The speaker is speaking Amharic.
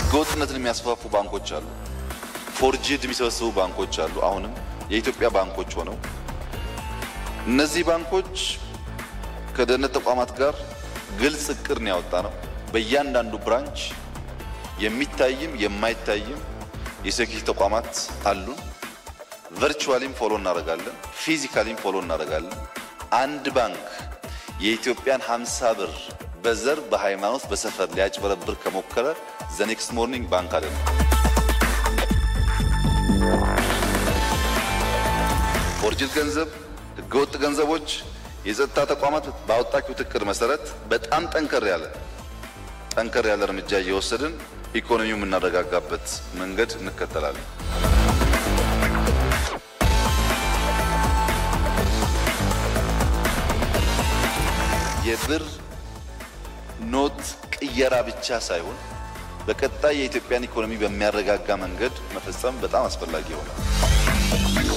ህገወጥነትን የሚያስፋፉ ባንኮች አሉ። ፎርጅድ የሚሰበስቡ ባንኮች አሉ። አሁንም የኢትዮጵያ ባንኮች ሆነው እነዚህ ባንኮች ከደህንነት ተቋማት ጋር ግልጽ እቅድ ነው ያወጣ ነው። በእያንዳንዱ ብራንች የሚታይም የማይታይም የሴኪሪቲ ተቋማት አሉን። ቨርቹዋሊም ፎሎ እናደርጋለን፣ ፊዚካሊም ፎሎ እናደርጋለን። አንድ ባንክ የኢትዮጵያን 50 ብር በዘር በሃይማኖት በሰፈር ሊያጭበረብር ከሞከረ ዘ ኔክስት ሞርኒንግ ባንክ አለ ፎርጅድ ገንዘብ፣ ህገወጥ ገንዘቦች የጸጥታ ተቋማት ባወጣችሁት እቅድ መሰረት በጣም ጠንከር ያለ ጠንከር ያለ እርምጃ እየወሰድን ኢኮኖሚው የምናረጋጋበት መንገድ እንከተላለን። የብር ኖት ቅየራ ብቻ ሳይሆን በቀጣይ የኢትዮጵያን ኢኮኖሚ በሚያረጋጋ መንገድ መፈጸም በጣም አስፈላጊ ይሆናል።